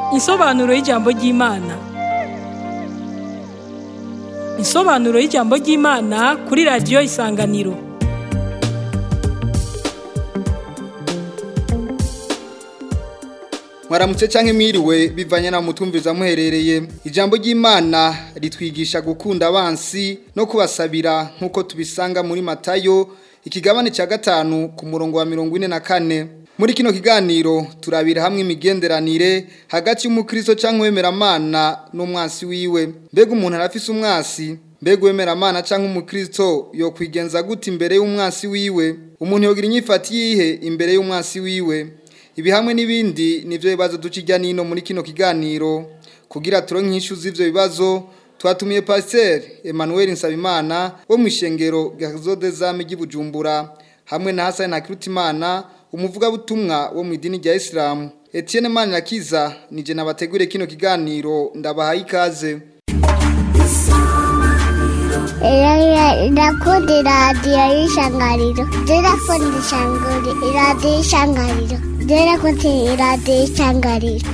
Insobanuro y'ijambo ry'Imana. Insobanuro y'ijambo ry'Imana kuri radiyo Isanganiro. mwaramutse canke mwiriwe bivanye na mutumviza muherereye ijambo ry'Imana ritwigisha gukunda abansi no kubasabira nkuko tubisanga muri Matayo ikigabane ca gatanu ku murongo wa mirongo ine na kane muri kino kiganiro turabira hamwe imigenderanire hagati y'umukristo canke uwemeramana n'umwansi wiwe mbega umuntu arafise umwasi mbega uwemeramana canke umukristo yokwigenza gute imbere y'umwansi wiwe umuntu yogira inyifati yihe imbere y'umwansi wiwe ibi hamwe n'ibindi nivyo bibazo duca ijya nino muri kino kiganiro kugira turonke inyishu z'ivyo bibazo twatumiye Pasteur Emmanuel Nsabimana wo mu ishengero Gazodezame ry'Ibujumbura hamwe na Hassan Hakirutimana umuvugabutumwa wo mu idini rya Islam Etienne Manirakiza nije nabategure kino kiganiro ndabahaye ikaze Ndakunda iradiyo y'ishangariro ndakunda ishangari iradiyo y'ishangariro ndakunda iradiyo y'ishangariro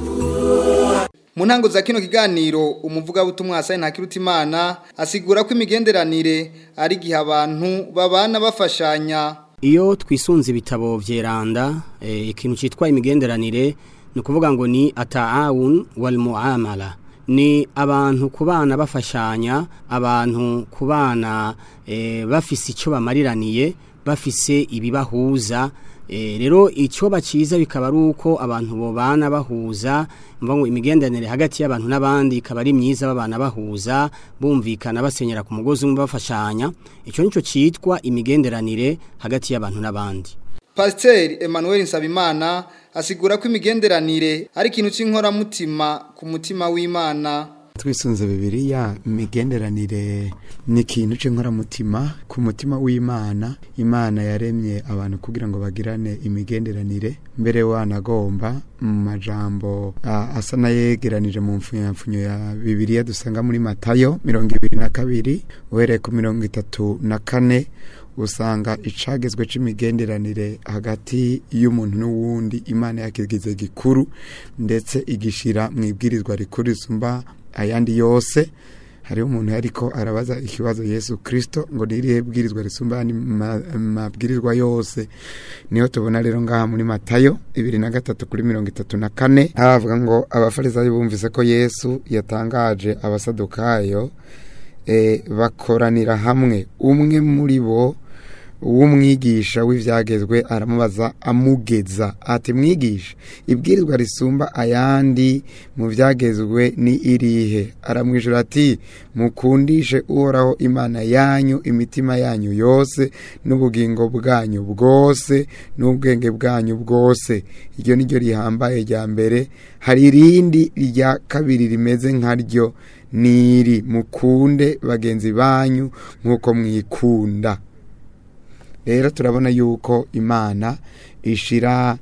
mu ntango za kino kiganiro umuvugabutumwa Hassan Hakirutimana asigura ko imigenderanire ari gihe abantu babana bafashanya iyo twisunze ibitabo vyeranda eh, ikintu citwa imigenderanire ni ukuvuga ngo ni ataawun wal muamala ni abantu kubana bafashanya abantu kubana eh, bafise icyo bamariraniye bafise ibibahuza eh, rero icyo baciza bikaba ari uko abantu bobana bahuza mvuga ngo imigenderanire hagati y'abantu n'abandi ikaba ari myiza babana bahuza bumvikana basenyera ku mugozi umwe bafashanya icyo nicyo cyitwa imigenderanire hagati y'abantu n'abandi Pasteur Emmanuel Nsabimana asigura ko imigenderanire ari ikintu c'inkoramutima ku mutima w'Imana twisunze bibiliya imigenderanire ni ikintu c'inkoramutima ku mutima w'imana imana yaremye abantu kugira ngo bagirane imigenderanire mbere wanagomba mu majambo ah, asa n'ayegeranije mu mfunyapfunyo ya bibiliya dusanga muri matayo mirongo ibiri na kabiri uhereye ku mirongo itatu na kane usanga icagezwe c'imigenderanire hagati y'umuntu n'uwundi imana yakigize gikuru ndetse igishira mu ibwirizwa rikuru risumba ayandi yose hariho umuntu ariko arabaza ikibazo Yesu Kristo ngo nirihe bwirizwa risumba ayandi ma- mabwirizwa yose niho tubona rero ngaha muri Matayo ibiri na gatatu kuri mirongo itatu na kane haravuga ngo abafarisayo bumvise ko Yesu yatangaje abasadukayo eh, bakoranira hamwe umwe muri bo w'umwigisha w'ivyagezwe aramubaza amugeza ati mwigisha ibwirizwa risumba ayandi mu vyagezwe ni irihe aramwijura ati mukundishe uhoraho imana yanyu imitima yanyu yose n'ubugingo bwanyu bwose n'ubwenge bwanyu bwose iryo niryo rihambaye rya mbere hari irindi rya kabiri rimeze nkaryo niri mukunde bagenzi banyu nk'uko mwikunda rero turabona yuko imana ishira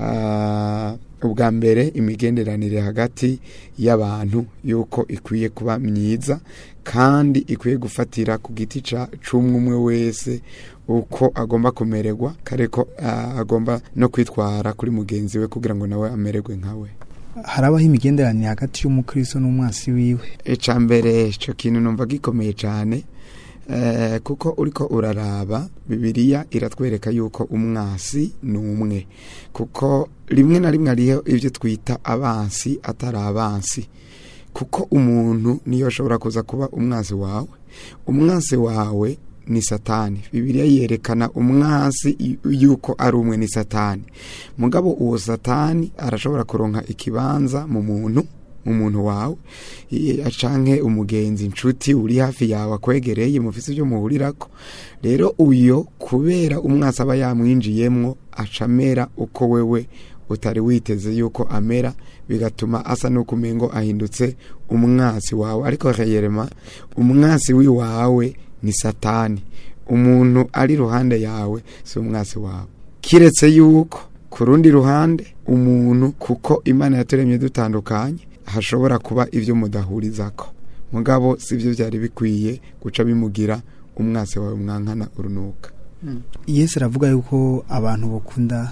ah, ubwa mbere imigenderanire hagati y'abantu yuko ikwiye kuba myiza kandi ikwiye gufatira ku giti ca c'umwe umwe wese uko agomba kumererwa kare ko ah, agomba no kwitwara kuri mugenzi we kugira ngo nawe amererwe nkawe harabaho imigenderanire hagati y'umukristo n'umwasi wiwe icya mbere icyo kintu numva gikomeye cyane eh, kuko uriko uraraba bibiliya iratwereka yuko umwasi ni umwe kuko rimwe na rimwe hariho ibyo twita abansi atari abansi kuko umuntu niyo ashobora kuza kuba umwansi wawe umwansi wawe ni satani bibiliya yerekana umwansi y- yuko ari umwe ni satani mugabo uwo satani arashobora kuronka ikibanza mu muntu mu muntu wawe i- canke umugenzi inshuti uri hafi yawe akwegereye mufise ibyo muhurirako rero uyo kubera umwasi aba yamwinjiyemwo acamera uko wewe utari witeze yuko amera bigatuma asa n'uko umengo ahindutse umwasi wawe ariko reyerema umwasi w'iwawe ni satani umuntu ari iruhande yawe si umwasi wawe kiretse yuko ku rundi ruhande umuntu kuko imana yaturemye dutandukanye hashobora kuba ibyo mudahurizako mugabo si byo byari bikwiye guca bimugira umwasi wawe mwankana urunuka yesu aravuga yuko abantu bakunda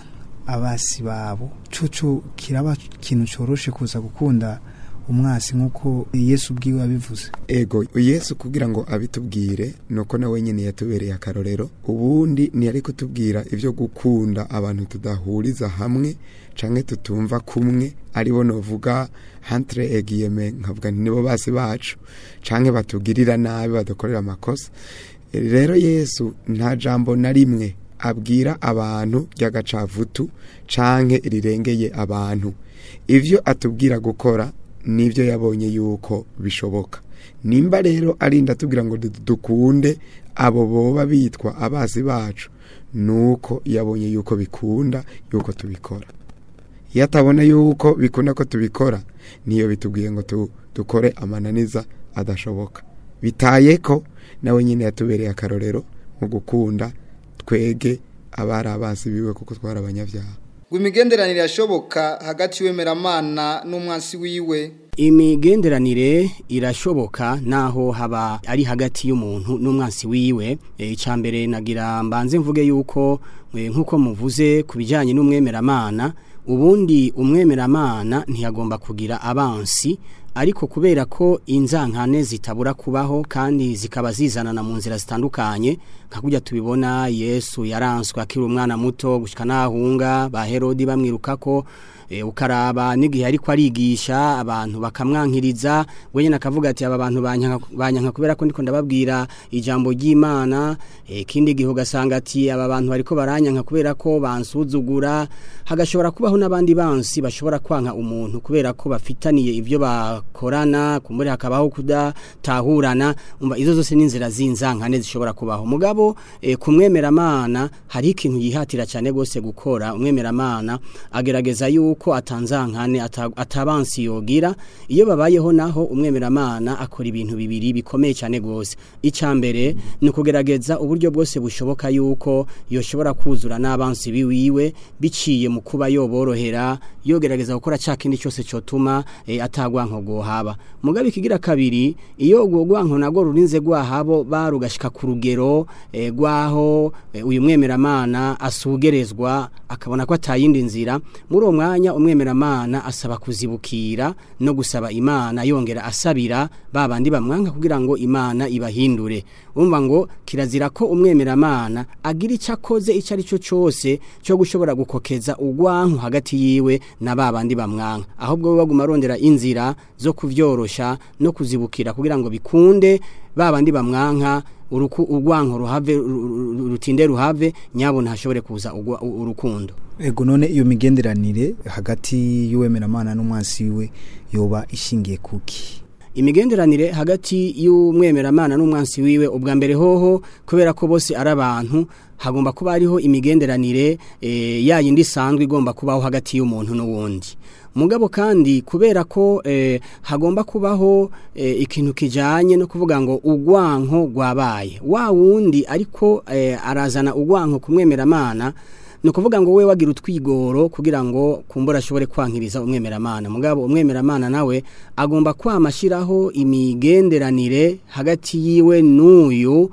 abasi babo coco kiraba ikintu coroshe kuza gukunda umwasi nk'uko yesu ubwiwe abivuze ego yesu kugira ngo abitubwire nuko nawe nyine yatubereye akarorero ubundi ntiyari kutubwira ibyo gukunda abantu tudahuriza hamwe canke tutumva kumwe aribo novuga hantre egiyeme nkavuga nti nibo basi bacu canke batugirira nabi badukorera amakosa rero yesu nta jambo na rimwe abwira abantu ry'agacavutu canke rirengeye abantu ivyo atubwira gukora nibyo yabonye yuko bishoboka nimba rero arinda tubwira ngo dukunde abo boba bitwa abazi bacu nuko yabonye yuko bikunda yuko tubikora iyo atabona yuko bikunda ko tubikora niyo bitubwiye ngo dukore amananiza adashoboka bitaye ko nawe nyine yatubereye akarorero mu gukunda twege abari abazi biwe kuko twari abanyabyaha ngo imigenderanire yashoboka hagati y'uwemeramana n'umwansi wiwe imigenderanire irashoboka naho haba ari hagati y'umuntu n'umwansi wiwe icya mbere nagira mbanze mvuge yuko nk'uko muvuze ku bijyanye n'umwemeramana ubundi umwemeramana ntiyagomba kugira abansi ariko kubera ko inzankane zitabura kubaho kandi zikaba zizanana mu nzira zitandukanye nka kujya tubibona yesu yaranswe akiri umwana muto gushyika n'ahunga ba herodi bamwiruka ko ukaraba n'igihe ariko arigisha abantu bakamwankiriza wenyine akavuga ati aba bantu banyanka kubera ko ndiko ndababwira ijambo ry'imana ikindi gihe ugasanga ati aba bantu bariko baranyanka kubera ko bansuzugura hagashobora kubaho n'abandi bansi bashobora kwanka umuntu kubera ko bafitaniye ibyo bakorana kumbure hakabaho kudatahurana umva izo zose n'inzira z'inzankane zishobora kubaho mugabo kumwemeramana hari ikintu yihatira cyane rwose gukora umwemeramana agerageza yuko ko atanzankane atabansi yogira iyo babayeho naho umwemeramana akora ibintu bibiri bikomeye cyane gose icambere ni kugerageza uburyo bwose bushoboka yuko yoshobora kuzura n'abansi biwiwe biciye mu kuba yoborohera yogerageza gukora cya kindi cyose cyotuma e, atagwanko gohaba mugabe ikigira kabiri iyo ubwo gwanko nago rurinze gwahabo barugashika ku rugero e, gwaho e, uyu mwemeramana asugerezwa akabona ko atayindi nzira muri uwo mwanya umwemeramana asaba kuzibukira no gusaba imana yongera asabira babandi bamwanka kugira ngo imana ibahindure umva ngo kirazira ko umwemeramana agira icyo akoze icyo ari cyo cyose cyo gushobora gukokeza ugwanko hagati yiwe na babandi bamwanka ahubwo baguma arondera inzira zo kuvyorosha no kuzibukira kugira ngo bikunde babandi bamwanka uruku urwanko ruhave rutinde ruhave nyabo ntashobore kuza urukundo ego none iyo migenderanire hagati y'uwemeramana n'umwansi wiwe yoba ishingiye kuki imigenderanire hagati y'umwemeramana n'umwansi wiwe ubwa mbere hoho kubera ko bose ari abantu hagomba kuba hariho imigenderanire e, yayindi isanzwe igomba kubaho hagati y'umuntu n'uwundi mugabo kandi kubera ko eh, hagomba kubaho eh, ikintu kijanye no kuvuga ngo ugwanko gwabaye wa wundi ariko eh, arazana ugwanko kumwemeramana no kuvuga ngo we wagira utwigoro kugira ngo kumbura ashobore kwankiriza umwemeramana mugabo umwemeramana nawe agomba kwamashiraho imigenderanire hagati yiwe n'uyu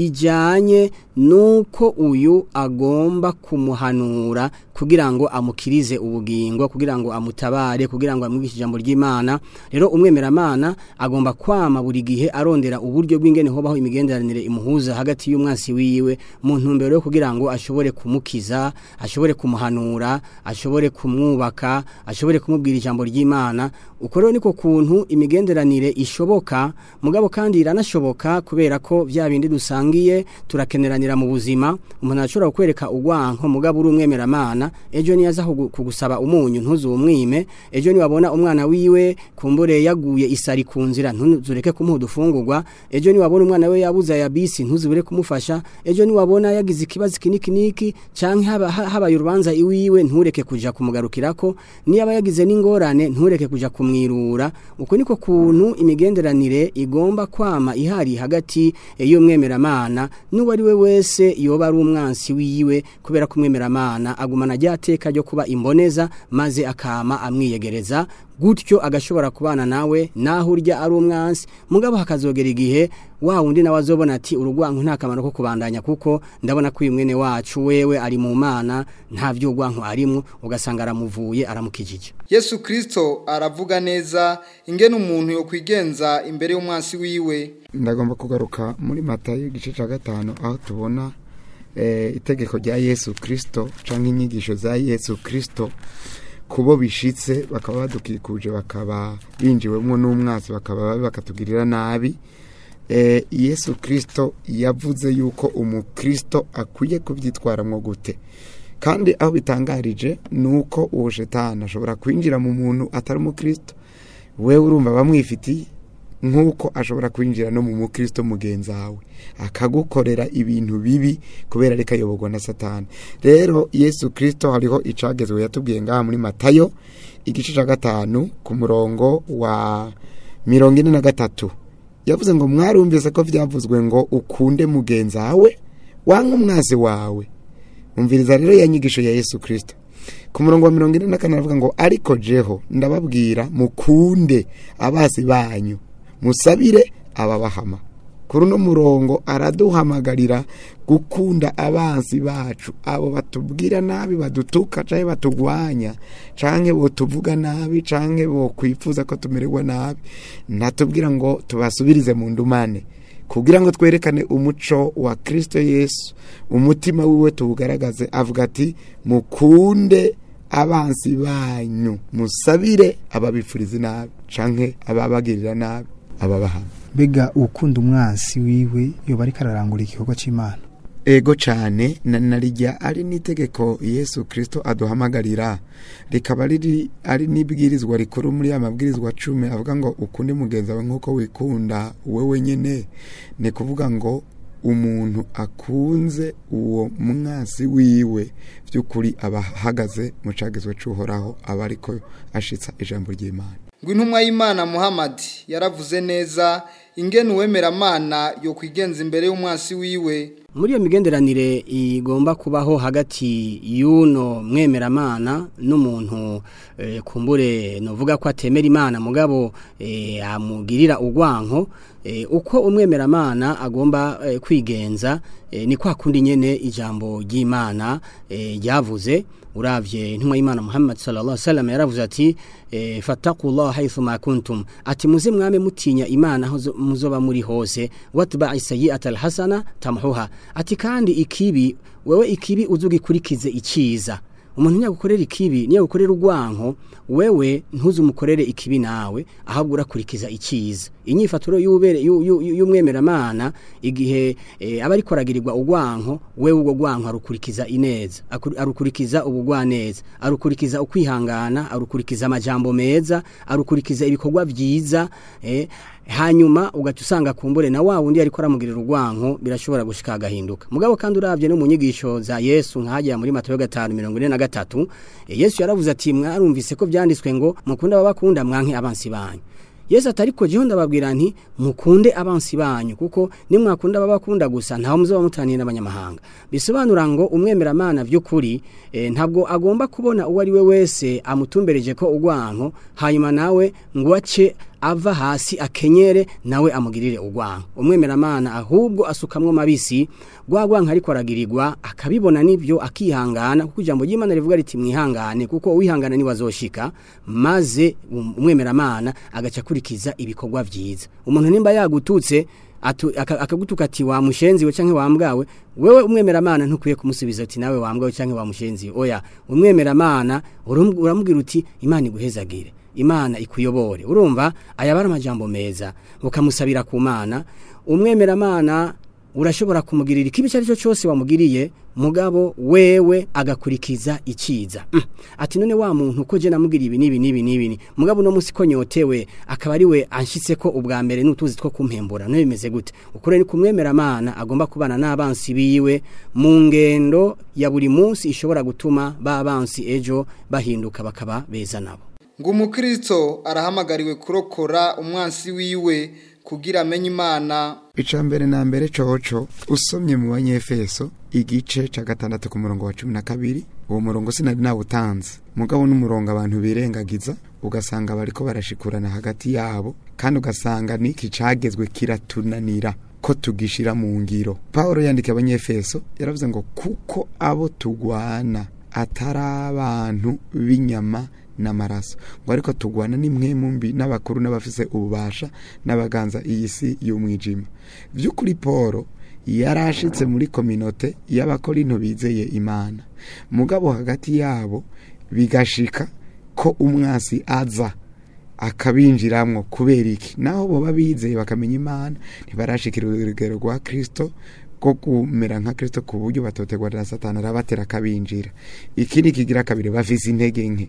ijanye nuko uyu agomba kumuhanura kugira ngo amukirize ubugingo kugira ngo amutabare kugira ngo amwigishe ijambo ry'Imana rero umwemeramana agomba kwama buri gihe arondera uburyo bw'ingene hobaho imigenderanire imuhuza hagati y'umwansi wiwe mu ntumbero yo kugira ngo ashobore kumukiza ashobore kumuhanura ashobore kumwubaka ashobore kumubwira ijambo ry'Imana uko rero niko kuntu imigenderanire ishoboka mugabo kandi iranashoboka kubera ko vya bindi dusangiye turakeneranira mu buzima umuntu ashobora kukwereka ugwanko mugabo uri umwemeramana ejo niyaza kugusaba umunyu ntuzumwime ejo niwabona umwana wiwe kumbure yaguye isari ku nzira ntuzureke kumuha udufungurwa ejo niwabona umwana we yabuze ya bisi ntuzubure kumufasha ejo niwabona yagize ikibazo kiniki niki canke haba habaye urubanza iwiwe ntureke kuja kumugarukirako niyaba yagize n'ingorane ntureke kuja kumwirura uko niko kuntu imigenderanire igomba kwama ihari hagati y'umwemeramana n'uwo ari we wese yoba ari umwansi wiwe kubera ko umwemeramana agumana ajya ateka ryo kuba imboneza maze akama amwiyegereza gutyo agashobora kubana nawe naho urya ari umwansi mugabo hakazogera igihe wa wundi nawe azobona ati urugwanko nta kamaro ko kubandanya kuko ndabona ko uyu mwene wacu wewe ari mu mana nta vy'urwanko arimwo ugasanga aramuvuye aramukijije Yesu Kristo aravuga neza ingene umuntu yo kwigenza imbere y'umwansi wiwe ndagomba kugaruka muri matayo igice cya gatanu aho tubona eh, itegeko rya yesu kirisito cyangwa inyigisho za yesu kirisito kubo bishitse bakaba badukikuje bakaba binjiwemo n'umwansi bakaba bakatugirira nabi eh, yesu kirisito yavuze yuko umukristo akwiye kubyitwaramwo gute kandi aho bitangarije ni uko uwo shetani ashobora kwinjira mu muntu atari umukristo wewe urumva bamwifitiye nk'uko ashobora kwinjira no mu mukristo mugenzi wawe akagukorera ibintu bibi kubera ariko ayoborwa na satani rero yesu kirisito hariho icagezwe yatubwiye ngaha muri matayo igice cya gatanu ku murongo wa mirongo ine na gatatu yavuze ngo mwarumvise ko byavuzwe ngo ukunde mugenzi wawe wanga umwazi wawe umviriza rero ya nyigisho ya yesu kirisito ku murongo wa mirongo ine na kane aravuga ngo ariko jeho ndababwira mukunde abazi banyu musabire ababahama kuri uno murongo araduhamagarira gukunda abansi bacu abo batubwira nabi badutuka cyangwa batugwanya cyangwa botuvuga nabi cyangwa bokwifuza ko tumererwa nabi natubwira ngo tubasubirize mu ndumane kugira ngo twerekane umuco wa kirisito yesu umutima wiwe tuwugaragaze avuga ati mukunde abansi banyu musabire ababifuriza nabi cyangwa ababagirira nabi ababahana mbega ukunda umwansi wiwe yoba ariko ararangura igikorwa cy'imana ego cyane na narijya ari n'itegeko yesu kirisito aduhamagarira rikaba riri ari n'ibwirizwa rikuru muri ya mabwirizwa cumi avuga ngo ukunde mugenzi wawe nk'uko wikunda wowe nyine ni kuvuga ngo umuntu akunze uwo mwasi wiwe by'ukuri aba ahagaze mu cagizwe cy'uhoraho aba ariko ashitsa ijambo ry'imana ngo intumwa y'imana muhammad yaravuze neza ingene uwemeramana yo kwigenza imbere y'umwansi wiwe muri iyo migenderanire igomba kubaho hagati y'uno mwemeramana n'umuntu eh, kumbure novuga ko atemera imana mugabo eh, amugirira urwanko eh, uko umwemeramana agomba eh, kwigenza eh, ni kwa kundi nyene ijambo ry'imana eh, ryavuze uravye intumwa y'Imana Muhammad sallallahu alaihi wasallam yaravuze ati e, fattaqullaha haythu ma kuntum ati muze mwame mutinya Imana aho muzoba muri hose watba'i sayyi'ata alhasana tamhuha ati kandi ikibi wewe ikibi uzugikurikize iciza umuntu nyagukorera ikibi niyo gukorera urwanko wewe ntuzumukorere ikibi nawe ahubwo urakurikiza iciza inyifaturo y'ubere y'umwemeramana igihe e, aba ariko aragirirwa urwanko wewe ubwo rwanko arukurikiza ineza arukurikiza ubugwaneza arukurikiza ukwihangana arukurikiza amajambo meza arukurikiza ibikorwa byiza eh, hanyuma ugaca usanga kumbure na wa wundi ariko aramugirira urwanko birashobora gushika agahinduka mugabo kandi uravye no mu nyigisho za Yesu nkajya muri Matayo 5:43 Yesu yaravuze ati mwarumvise ko byanditswe ngo mukunda babakunda mwanke abansi banyu Yesu atariko jeho ndababwira nti mukunde abansi banyu kuko nimwakunda babakunda gusa ntaho muzoba mutaniye n'abanyamahanga bisobanura ngo umwemeramana by'ukuri e, ntabwo agomba kubona uwo ari we wese amutumbereje ko urwanko hanyuma nawe ngo ace ava hasi akenyere nawe amugirire urwanko umwemeramana ahubwo asukamwo mabisi rwagwanka ariko aragirirwa akabibona nibyo akihangana kuko ijambo ry'Imana rivuga riti mwihangane kuko uwihangana ni wazoshika maze umwemeramana agaca kurikiza ibikorwa byiza umuntu nimba yagututse akagutuka ati wa mushenzi we canke wambwawe wewe umwemeramana ntukwiye kumusubiza ati nawe wambwawe canke wa mushenzi oya umwemeramana uramubwira uti imana iguhezagire imana ikuyobore urumva ayabara amajambo meza ukamusabira ku mana umwemeramana urashobora kumugirira ikibi cyo cyo cyose wamugiriye mugabo wewe agakurikiza iciza mm. ati none wa muntu uko je namugiriye ibi nibi nibi nibi mugabo no musi ko nyotewe akaba ari we anshitse ko ubwa mbere n'utuzi two kumpembura no bimeze gute ukure ni kumwemera amana agomba kubana n'abansi biwe mu ngendo ya buri munsi ishobora gutuma ba bansi ejo bahinduka bakaba beza nabo ngo umukristo arahamagariwe kurokora umwansi wiwe kugira amenye imana ica mbere na mbere coco usomye mu banyefeso igice ca gatandatu ku murongo wa cumi na kabiri uwo murongo sinari nawutanze mugabo n'umurongo abantu birengagiza ugasanga bariko barashikurana hagati yabo kandi ugasanga niki cagezwe kiratunanira ko tugishira mu ngiro Paulo yandika abanyefeso yaravuze ngo kuko abo tugwana atari abantu b'inyama n'amaraso ngo ariko tugwana n'imwe mbi n'abakuru n'abafise ububasha n'abaganza iyi si y'umwijima by'ukuri Paulo yarashitse muri kominote y'abakorinto bizeye imana mugabo hagati yabo bigashika ko umwasi aza akabinjiramwo kubera iki naho boba bizeye bakamenya imana ntibarashikira urugero rwa kristo rwo kumera nka kristo ku buryo batotegwa na satani arabatera akabinjira ikindi kigira kabiri bafise intege nke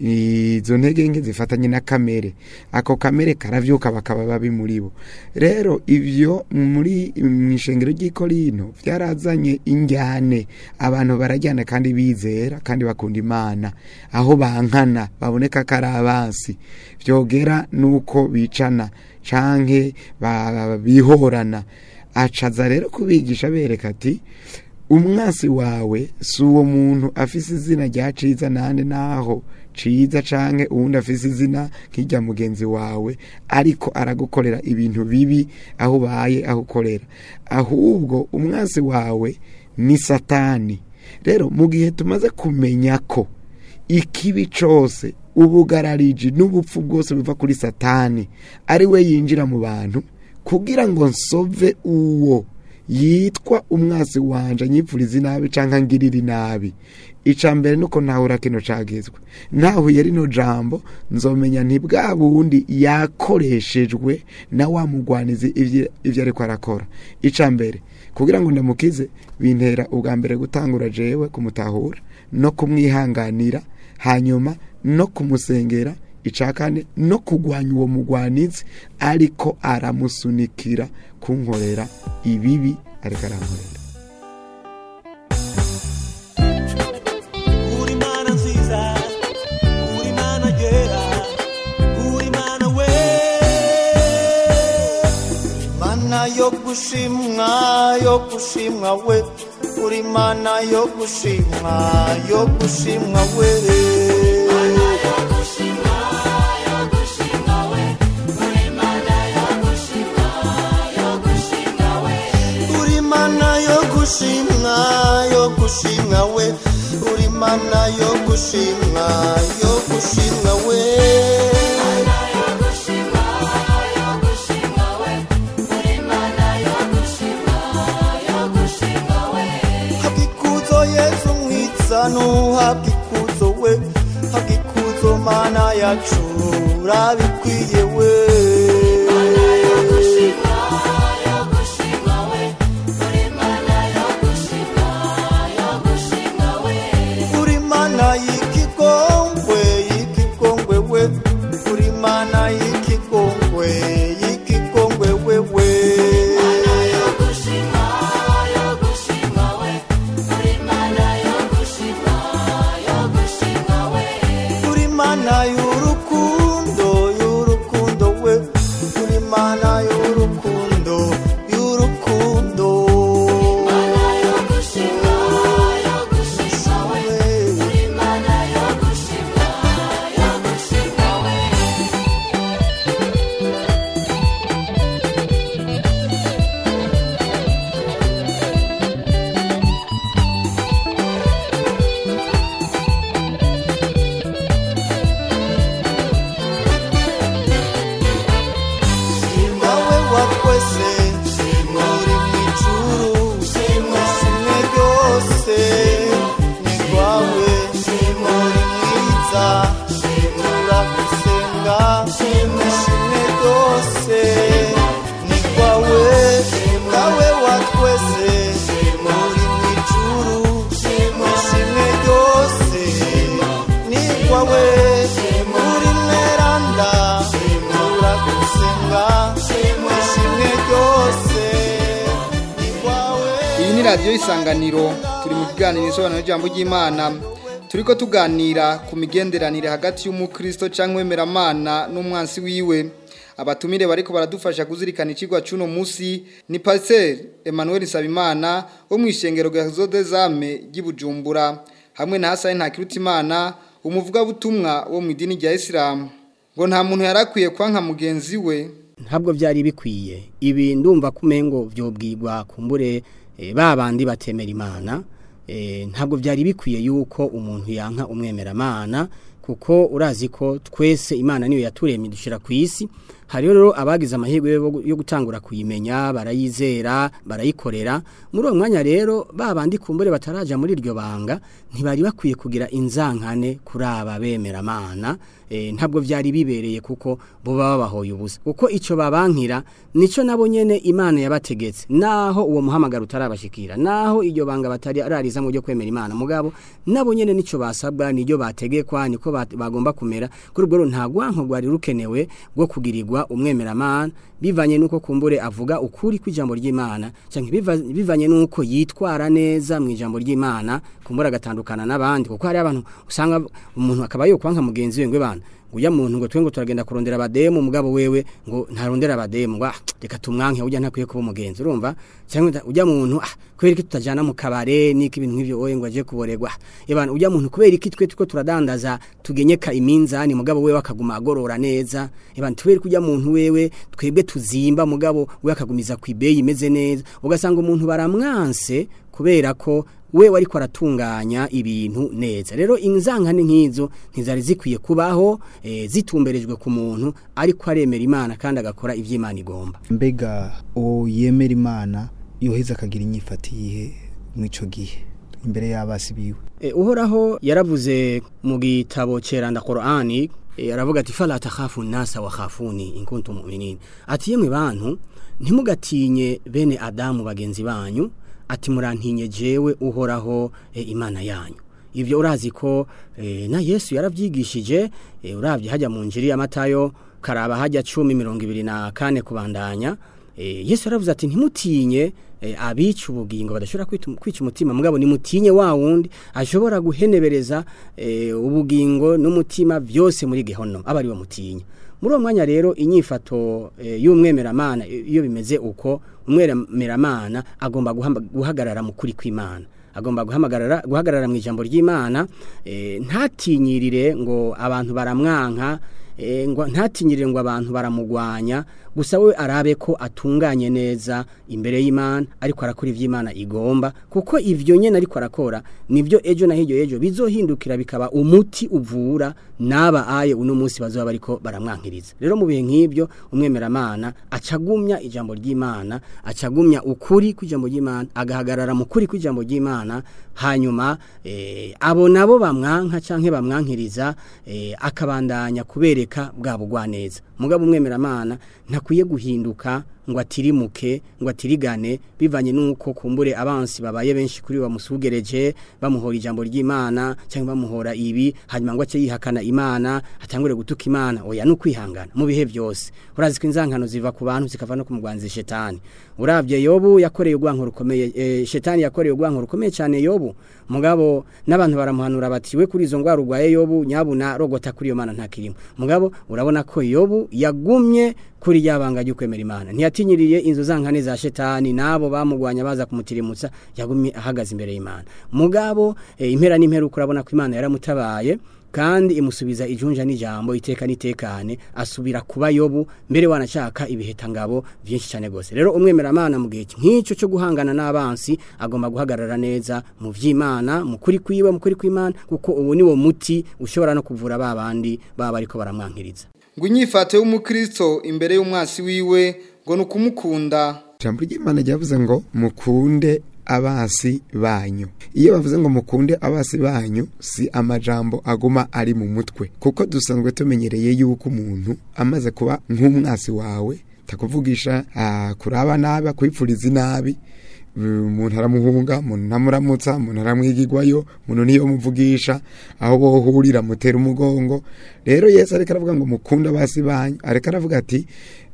izo ntege nke zifatanye na kamere ako kamere karavyuka bakaba babi muri bo rero ivyo muri mw'ishengero ry'ikorino vyarazanye injyane abantu barajyana kandi bizera kandi bakunda imana aho bankana baboneka ko ari abansi vyogera nuko bicana canke ba- bihorana acaza rero kubigisha bereka ati umwasi wawe si uwo muntu afise izina rya ciza nande naho ciza canke uwundi afise izina nk'irya mugenzi wawe ariko aragukorera ibintu bibi aho ubaye aho ukorera ahubwo umwasi wawe ni satani rero mu gihe tumaze kumenya ko ikibi cose ubugarariji n'ubupfu bwose buva kuri satani ari we yinjira mu bantu kugira ngo nsove uwo yitwa umwasi wanje anyipfuriza inabi canke ngirira inabi ica mbere nuko ntahura kino cagizwe ntahuye rino jambo nzomenya nti bwa bundi yakoreshejwe na wa mugwanizi ivyo ivyo ariko arakora ica mbere kugira ngo ndamukize bintera ubwa mbere gutangura jewe kumutahura no kumwihanganira hanyuma no kumusengera icakane no kugwanya uwo mugwanizi ariko aramusunikira kunkorera ibibi ariko arankorera uri mana nziza uri mana yera uri mana we mana yo gushimwa yo gushimwa we uri mana yo gushimwa yo gushimwa we uri mana yo gushimwa yo gushimwa we uri mana yo gushimwa yo gushimwa we habikuzo yesu mwiza nuhabikuzo we habikuzo mana yacu urabikwiye we uri mana y'ikigongwe y'ikigongwe we uri mana y'ikigongwe y'ikigongwe wewe uri mana y'urukundo y'urukundo we uri mana y'urukundo y'urukundo nawe wakwese uri mu ijuru ishimwe ryose ni rwawe uri mwiza turagusenga ishimwe ryose ni rwawe nawe wakwese uri mu ijuru ishimwe ryose ni rwawe uri mweranda turagusenga ishimwe ryose ni rwawe iyi ni radiyo isanganiro turi mu kiganiro isobanuro ry'ijambo ry'imana turiko tuganira ku migenderanire hagati y'umukristo cyangwa wemeramana n'umwansi wiwe abatumire bariko baradufasha kuzirikana ikigwa c'uno musi ni pasiteri emmanuel nsabimana wo mu ishengero rya zodezame ry'i hamwe na hasani ntakirutimana umuvugabutumwa wo mu idini rya isilamu ngo nta muntu yarakwiye kwanka mugenzi we ntabwo byari bikwiye ibi ndumva ko umengo byobwirwa kumbure eh, ba bandi batemera imana eh, ntabwo byari bikwiye yuko umuntu yanka umwemeramana kuko urazi ko twese imana niyo yaturemye dushira ku isi hariho rero abagize amahirwe yo- yo gutangura kuyimenya barayizera barayikorera muri uwo mwanya rero ba bandi kumbure bataraja muri iryo banga ntibari bakwiye kugira inzankane kuri aba bemeramana eh, ntabwo byari bibereye kuko bo baba bahoye ubusa kuko icyo babankira nico nabo nyene imana yabategetse naho uwo muhamagaro utarabashikira naho iryo banga batari arariza mu byo kwemera imana mugabo nabo nyene nico basabwa niryo bategekwa niko bat- bagomba kumera kuri ubwo rero nta gwanko rwari rukenewe rwo kugirirwa umwemeramana bivanye nuko kumbure avuga ukuri kw'ijambo ry'imana canke biva- bivanye nuko yitwara neza mu ijambo ry'imana kumbura agatandukana n'abandi kuko hari abantu usanga umuntu akaba yokwanka mugenzi we ngwe bana uya muntu ngo twe ngo turagenda kurondera abademu mugabo wewe ngo ntarondera abademu ngo ah, reka tumwanke ujya ntakwiye kuba umugenzi urumva cyangwa ujya muntu ah, kubera iki tutajana mu kabare niki ibintu nk'ivyo oye ngo aje kuboregwa yabana ujya muntu kubera iki twe tuko turadandaza tugenyeka iminzani mugabo wewe akaguma agorora neza yabana tubera kujya muntu wewe twebwe tuzimba mugabo we akagumiza ku ibeyi imeze neza ugasanga umuntu baramwanse kubera ko we wariko aratunganya ibintu neza rero inzankane nk'izo ntizari zikwiye kubaho e, zitumberejwe ku muntu ariko aremera imana kandi agakora ivy'imana igomba mbega uwo yemera imana yoheza akagira inyifati yihe mw'ico gihe imbere y'abasi biwe e, uhoraho yaravuze mu gitabo ceranda Qur'ani e, aravuga ati fala takhafu nasa wa khafuni in kuntum mu'minin ati yemwe bantu ntimugatinye bene adamu bagenzi banyu ati murantinye jewe uhoraho e, imana yanyu ivyo urazi ko e, na Yesu yaravyigishije e, uravye hajya mu njiri ya Matayo karaba hajya 10:24 kubandanya e, Yesu yaravuze ati ntimutinye e, abica ubugingo badashobora kwita- kwica umutima mugabo nimutinye wa wundi ashobora guhenebereza e, ubugingo n'umutima byose muri gehono aba ari we mutinya muri uwo mwanya rero inyifato e, y'umwemeramana iyo bimeze uko umwemeramana agomba guhamba- guhagarara mu kuri kw'Imana agomba guhamagarara guhagarara mu ijambo ry'Imana e, ntatinyirire ngo abantu baramwanka e, ngo ntatinyirire ngo abantu baramugwanya gusa we arabe ko atunganye neza imbere y'Imana ariko arakora ivy'Imana igomba kuko ivyo nyene ariko arakora nivyo ejo na hiryo ejo bizohindukira bikaba umuti uvura naba aye uno munsi bazoba bariko baramwankiriza rero mu bihe nk'ibyo umwemeramana acagumya ijambo ry'Imana acagumya ukuri kw'ijambo ry'Imana agahagarara mu kuri kw'ijambo ry'Imana hanyuma eh, abo nabo bamwanka canke bamwankiriza eh, akabandanya kubereka bwa bugwaneza mugabo umwemeramana ntakwiye guhinduka ngo atirimuke ngo atirigane bivanye nuko kumbure abansi babaye benshi kuri bamusugereje bamuhora ijambo ry'Imana cyangwa bamuhora ibi hanyuma ngo ace yihakana Imana atangure gutuka Imana oya no kwihangana mu bihe byose urazi ko inzankano ziva ku bantu zikava no kumugwanza shetani uravye yobu yakoreye ugwanko rukomeye e, shetani yakoreye ugwanko rukomeye cyane yobu mugabo n'abantu baramuhanura bati we kuri izo ngwara urwaye yobu nyabuna rogota kuri iyo mana ntakirimo mugabo urabona ko yobu yagumye kuri yabanga ryo kwemera imana ntiyatinyiriye inzu zankane za shetani nabo bamugwanya baza kumutirimutsa yagumye ahagaze imbere y'imana mugabo e, impera n'imperuka urabona ko imana yaramutabaye kandi imusubiza ijunja n'ijambo iteka nitekane asubira kuba yobu mbere wanashaka ibihetangabo byinshi cyane gose rero umwemeramana mu gihe nk'icyo cyo guhangana n'abansi agomba guhagarara neza mu vy'Imana mu kuri kwiwe mu kuri kw'Imana kuko ubu niwo muti ushobora no kuvura babandi baba ariko baramwankiriza ngo inyifato y'umukristo imbere y'umwasi wiwe ngo ni ukumukunda ijambo ry'imana ryavuze ngo mukunde abasi banyu iyo bavuze ngo mukunde abasi banyu si amajambo aguma ari mu mutwe kuko dusanzwe tumenyereye yuko umuntu amaze kuba nk'umwasi wawe takuvugisha ah, kuraba nabi akwipfuriza inabi umuntu aramuhunga umuntu ntamuramutsa umuntu aramwigirwayo umuntu niyo muvugisha aho bohurira mutera umugongo rero yesu ariko aravuga ngo mukunde abasi banyu ariko aravuga ati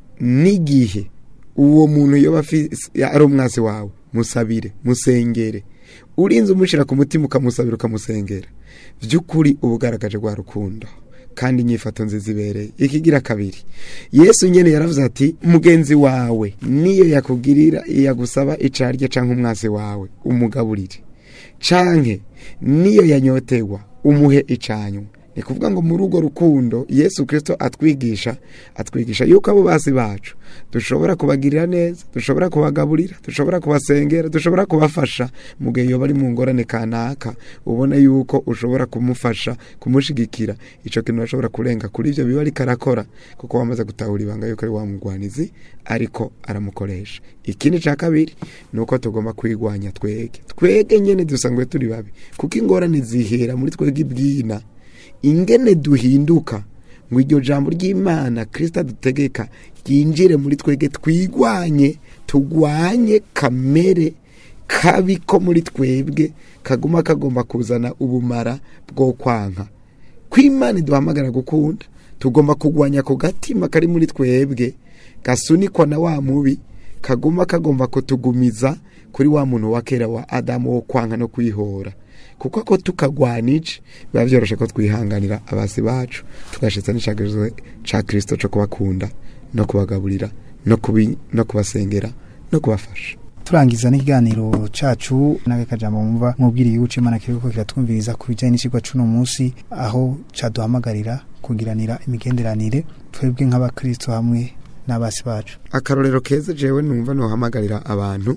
n'igihe uwo muntu yoba afise- ari umwasi wawe musabire musengere urinze umushira ku mutima ukamusabira ukamusengera by'ukuri uba ugaragaje rwa rukundo kandi inyifato nziza ibereye ikigira kabiri yesu nyene yaravuze ati mugenzi wawe niyo yakugirira yagusaba icarye canke umwasi wawe umugaburire canke niyo yanyotegwa umuhe icanywa ni kuvuga ngo muri urwo rukundo yesu kirisito atwigisha atwigisha yuko abo basi bacu dushobora kubagirira neza dushobora kubagaburira dushobora kubasengera dushobora kubafasha mu gihe iyo bari mu ngorane kanaka ubona yuko ushobora kumufasha kumushigikira icyo kintu bashobora kurenga kuri ibyo biba ariko arakora kuko wamaze gutahura ibanga yuko ari wa mugwanizi ariko aramukoresha ikindi cya kabiri ni uko tugomba kwigwanya twege twege nyine dusangwe turi babi kuko ingorane zihera muri twege ibwina ingene duhinduka ngo iryo jambo ry'imana kirisita dutegeka ryinjire muri twege twigwanye tugwanye kamere kabi ko muri twebwe kaguma kagomba kuzana ubumara bwo kwanka kw'imana iduhamagara gukunda tugomba kugwanya ku gatima kari muri twebwe gasunikwa na wa mubi kaguma kagomba kutugumiza kuri wa muntu wa kera wa adamu wo kwanka no kwihora kuko ako tukagwanije biba byoroshye ko twihanganira abasi bacu tugashitsa n'icyagejeje cya kirisito cyo kubakunda no kubagaburira no kubi no kubasengera no kubafasha turangiza n'ikiganiro cacu n'agakajambo mumva mubwiriye yuko imana kiriko kiratwumviriza ku bijyanye n'ikigwa c'uno munsi aho caduhamagarira kugiranira imigenderanire twebwe nk'abakristo hamwe n'abasi bacu akarorero keza jewe numva nohamagarira abantu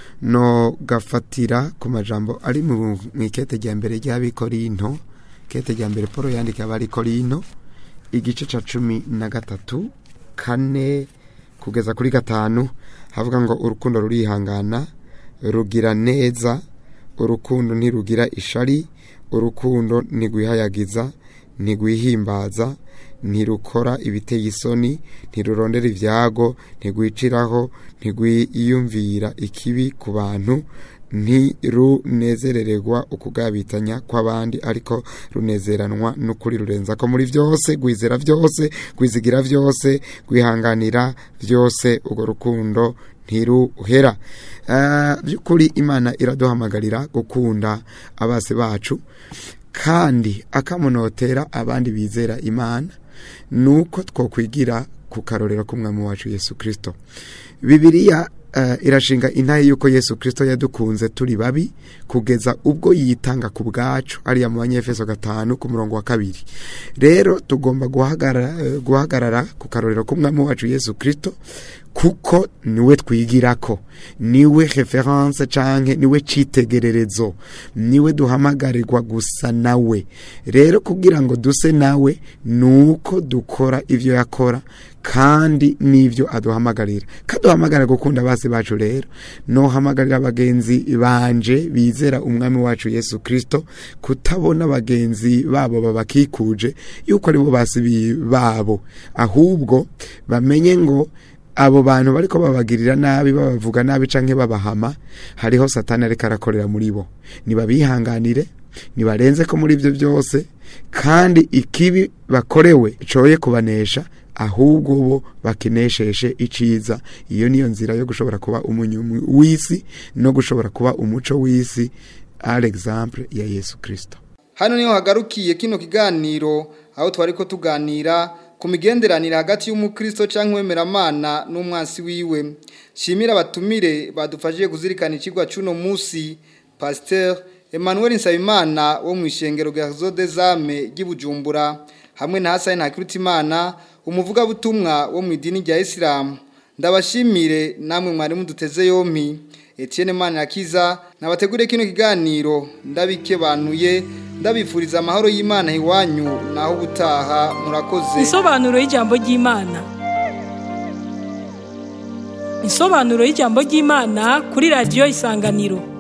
no gafatira ku majambo ari mu ikete rya mbere ry'abikorinto kete rya mbere paul yandika abarikorino igice ca cumi na gatatu kane kugeza kuri gatanu havuga ngo urukundo rurihangana rugira neza urukundo ntirugira ishari urukundo ntigwihayagiza ntigwihimbaza ntirukora ibiteye isoni ntirurondera ibyago ntigwiciraho ntigwiyumvira ikibi ku bantu ntirunezerererwa ukugabitanya kw'abandi ariko runezeranwa n'ukuri rurenza ko muri byose gwizera byose gwizigira byose gwihanganira byose urwo rukundo ntiruhera by'ukuri imana iraduhamagarira gukunda abasi bacu kandi akamunotera abandi bizera imana ni uko twakwigira ku karorero k'umwami wacu yesu kirisito bibiriya irashinga intaye y'uko yesu kirisito yadukunze turi babi kugeza ubwo yitanga ku bwacu ariya mu banyefeso gatanu ku murongo wa kabiri rero tugomba guhagarara ku karorero k'umwami wacu yesu kirisito kuko niwe twigirako niwe reference canke niwe citegererezo niwe duhamagarirwa gusa nawe rero kugira ngo duse nawe nuko dukora ivyo yakora kandi n'ivyo aduhamagarira kaduhamagarira gukunda basi bacu rero nohamagarira abagenzi banje bizera umwami wacu yesu kirisito kutabona bagenzi babo babakikuje yuko aribo basi babo ahubwo bamenye ngo abo bantu bariko babagirira nabi babavuga nabi canke babahama hariho satani ariko arakorera muri bo nibabihanganire nibarenze ko muri ibyo byose kandi ikibi bakorewe coye kubanesha ahubwo bo bakinesheshe iciza iyo niyo nzira yo gushobora kuba umunyumi w'isi no gushobora kuba umuco w'isi alexandre ya yesu kirisito hano niho hagarukiye kino kiganiro aho twari ko tuganira ku migenderanire hagati y'umukristo cyangwa uwemeramana n'umwansi wiwe shimira abatumire badufashije kuzirikana ikigwa cy'uno munsi pasiteri emmanuel nsabimana wo mu ishengero rya zodezame ry'ibujumbura hamwe na hasani ntakirutimana umuvugabutumwa wo mu idini rya isilamu ndabashimire namwe mwari muduteze yompi Etienne Manirakiza nabategure kino kiganiro ndabikebanuye ndabifuriza amahoro y'Imana iwanyu naho ubutaha murakoze Isobanuro y'ijambo ry'Imana Isobanuro y'ijambo ry'Imana kuri radio Isanganiro